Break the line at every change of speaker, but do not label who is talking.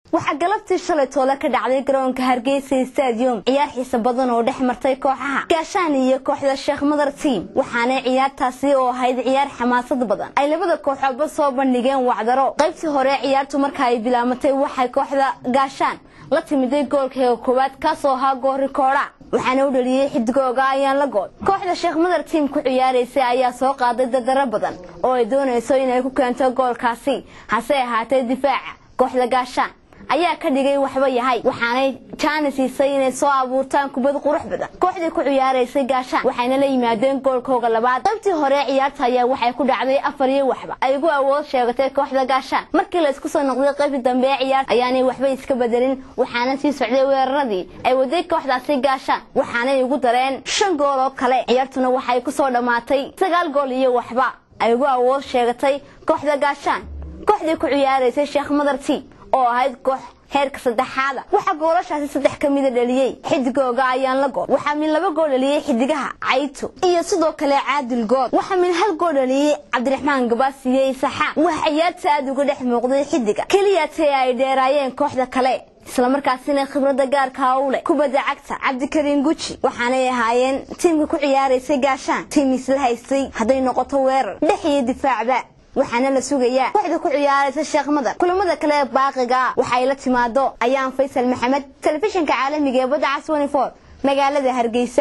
waxaa galabtii shalay toole ka dhacday garoonka hargeysa stadium ciyaar xiisa badan oo dhex martay kooxaha gaashaan iyo kooxda sheekh madar tiam waxaana ciyaartaasi oo ahayd ciyaar xamaasad badan ay labada kooxoodba soo bandhigeen wacdaro qaybtii hore ciyaartu marka ay bilaamatay waxay kooxda gaashaan la timiday goolkeega koowaad kaasoo ahaa goorikoodha waxaana u dhaliyey xidigooga ayaan la good kooxda sheekh madar tiam ku ciyaaraysay ayaa soo qaaday dardaro badan oo ay doonayso inay ku keento goolkaasi hase ahaatee difaaca kooxda gaashaan ayaa ka dhigay waxba yahay waxaanay jaani siisay inay soo abuurtaan kubad qurux badan kooxdii ku ciyaaraysay gaashaan waxayna la yimaadeen goolkooga labaad qaybtii hore ciyaarta ayaa waxay ku dhacday afar iyo waxba ay ugu awood sheegatay kooxda gaashaan markii la isku soo noqday qaybtii dambe ee ciyaarta ayaanay waxba iska bedelin waxaana sii socday weeraradii ay waday kooxdaasi gaashaan waxaanay ugu dareen shan gool oo kale ciyaartuna waxay kusoo dhammaatay sagaal gool iyo waxba ay ugu awood sheegatay kooxda gaashaan kooxdii ku ciyaaraysay sheekh madar tiam oo ahayd koox heerka saddexaada waxaa goolashaasi saddex ka mida dhaliyey xidigooga ayaan la good waxaa min laba gool dhaliyey xidigaha cayto iyo sidoo kale caadil good waxaa min hal gool dhaliyey cabdiraxmaan gabaasiye saxaan waxa ciyaarta aada uga dhex muuqday xidiga keliyatee ay dheeraayeen kooxda kale islamarkaasina khibradda gaarka u leh kubadda cagta cabdikariin guji waxaanay ahaayeen tiimka ku ciyaaraysay gaashaan tiim isla haystay hadday noqoto weerar dhex iyo difaacba waxaana la sugayaa kooxda ku ciyaaraysa sheekh madar kulamada kale ee baaqiga waxay la timaado ayaan faysal maxamed telefishinka caalamiga ee badda cas magaalada hargeysa